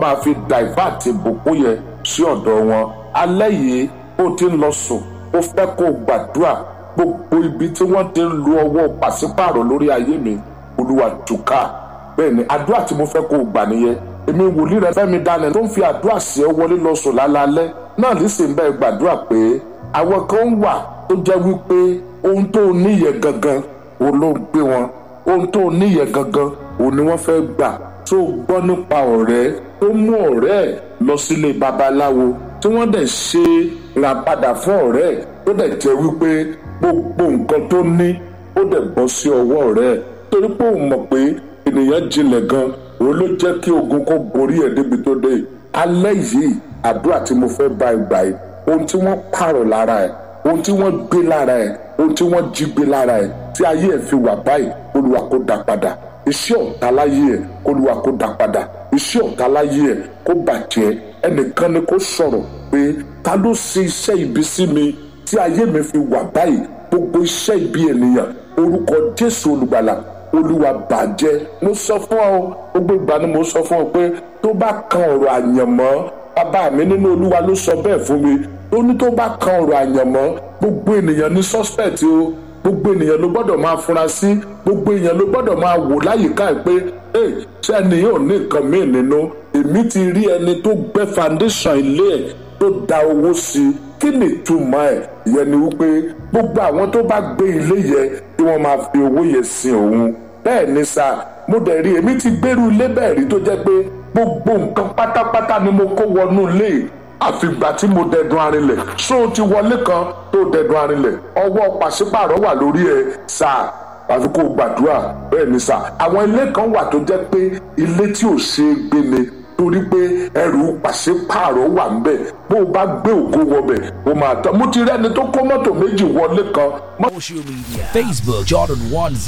máa fi divert ìbùkún yẹn sí ọ̀dọ̀ wọn alẹ́ yìí ó ti ń lọ sùn ó fẹ́ kó o gbàdúrà gbogbo ibi tí wọ́n ti ń lu ọwọ́ pàṣípààrọ̀ lórí ayé mi olúwa túká bẹ́ẹ̀ ni àdúrà tí mo fẹ́ kó o gbà nìyẹn èmi wòlíì rẹ fẹ́mi daniel tó ń fi àdúrà sí ẹ wọlé lọ sùn lálálẹ́ náà nísìnyí bẹ́ẹ̀ gbàdúrà pé àwọn kan wà tó jẹ́ wípé ohun tó níyẹ gangan òun ló ń gbé wọn ohun tó níyẹ gangan òun ni wọ́n fẹ́ gbà tó gbọ́ nípa ọ̀rẹ́ tó mú ọ̀rẹ́ ẹ̀ lọ sílé babaláwo tí wọ́n dẹ̀ ṣe ìràpadà fún ọ̀rẹ́ ẹ̀ tó dẹ̀ jẹ́ wípé gbogbo nǹkan tó ní ó dẹ̀ bọ́ sí ọwọ́ ọ̀rẹ́ ẹ̀ torí pé òun mọ̀ pé ènìyàn jinlẹ̀ gan òun ló jẹ́ kí ogun kó borí ẹ̀ débi tó dé alẹ́ yìí àdúrà tí mo fẹ́ bá ẹ gbà yìí ohun tí wọ́n pààrọ̀ lára ẹ̀ ohun tí wọ́n gbé lára ẹ̀ ohun tí wọ́n jí gbé lára ẹ̀ tí ayé ẹ̀ fi wà báyìí olúwa kó dá padà iṣẹ́ ọ̀tá láyé ẹ̀ olúwa kó dá padà iṣẹ́ ọ̀tá láyé ẹ̀ kó bàjẹ́ ẹnìkan ni kó sọ̀rọ̀ pé ta ló ṣe iṣẹ́ ibi sí mi tí ayé mi fi wà báyìí gbogbo iṣẹ́ ibi ènìyàn orúkọ jésù olùgbàlà olúwa bàjẹ́ mo sọ fún ọ gbogbo ìgbà ni mo sọ fún ọ pé tó bá kan ọ̀rọ̀ àyànmọ́ bàbá mi nínú olúwa ló sọ bẹ́ẹ̀ fún mi ó ní tó bá kan ọ̀rọ̀ àyànmọ́ gbogbo ènìyàn ní suspect o gbogbo ènìyàn ló gbọ́dọ̀ máa fura sí gbogbo èèyàn ló gbọ́dọ̀ máa wò láyìíká ẹ̀ pé ee ṣé ẹnìyàn ò ní nǹkan míì nínú èmi ti rí ẹni tó gbẹ́ foundation ilé ẹ̀ tó da owó sí i kí ni ìtumọ̀ ẹ̀ ìyẹn ni wípé gbogbo àwọn tó bá gbé ilé yẹn tí wọ́n máa fi owó yẹn sin òun bẹ́ẹ̀ ni sá mo dẹ̀ rí èmi ti gbèrú ilé bẹ́ẹ̀ rí tó jẹ́ pé gbogbo nǹkan pátápátá ni mo kó wọnú ilé àfìgbà tí mo dẹ̀dùn arinlẹ̀ ṣó o ti wọlé kan tó dẹ̀dùn arinlẹ̀ ọwọ́ pàṣípààrọ̀ wà lórí ẹ̀ sáà àfi kó o gbàdúrà bẹ́ẹ̀ ni sà àwọn ilé kan wà tó jẹ́ pé ilé tí ò ṣe é gbé ni torí pé ẹrù pàṣípààrọ̀ wà ń bẹ̀ bó o bá gbé ògo wọbẹ̀ o máa tán mo ti rẹ́ni tó kó mọ́tò méjì wọlé kan. Social media Facebook Jordan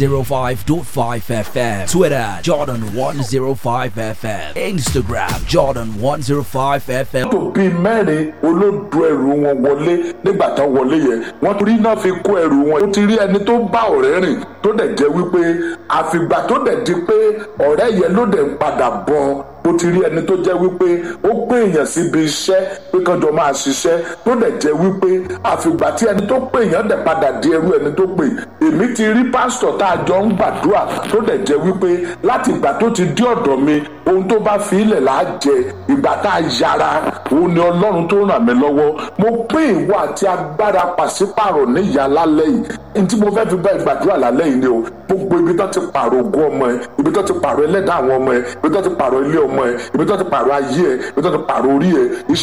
105.5 FM Twitter Jordan 105 FM Instagram Jordan 105 FM mọ́tò bíi mẹ́rin olódò ẹrù wọn wọlé nígbà tán wọlé yẹn wọ́n torí náà fi kó ẹrù wọn. ó ti rí ẹni tó bá ọ̀rẹ́ rìn tó dẹ̀ jẹ́ wípé àfìgbà tó dẹ̀ di pé ọ̀rẹ́ yẹn ló dẹ̀ ń padà bọ̀ ó ti rí ẹni tó jẹ́ wípé ó pé èèyàn síbi iṣẹ́ pé kánjọ máa ṣiṣẹ́ tó dẹ̀ jẹ́ wípé àfìgbà tí ẹni tó pé èèyàn dẹ̀ padà di ẹrú ẹni tó pè èmi ti rí pásítọ̀ tá a jọ ń gbàdúrà tó dẹ̀ jẹ́ wípé láti ìgbà tó ti dé ọ̀dọ̀ mi ohun tó bá fi ilẹ̀ là á jẹ ìgbà tá a yára òun ni ọlọ́run tó ràn mí lọ́wọ́ mo pé ìwọ àti agbára pàṣípàrọ̀ níyà lálẹ́ yìí ní tí mo fẹ́ fi bá ìgbàdúrà lálẹ́ yìí ni o gbogbo ibi tó ti pààrọ̀ ogún ọmọ ẹ ibi tó ti pààrọ̀ ẹlẹ́dàá àwọn ọmọ ẹ ibi tó ti pààrọ̀ ilé ọmọ ẹ ibi tó ti pààrọ̀ ayé ẹ ibi tó ti pààrọ̀ orí ẹ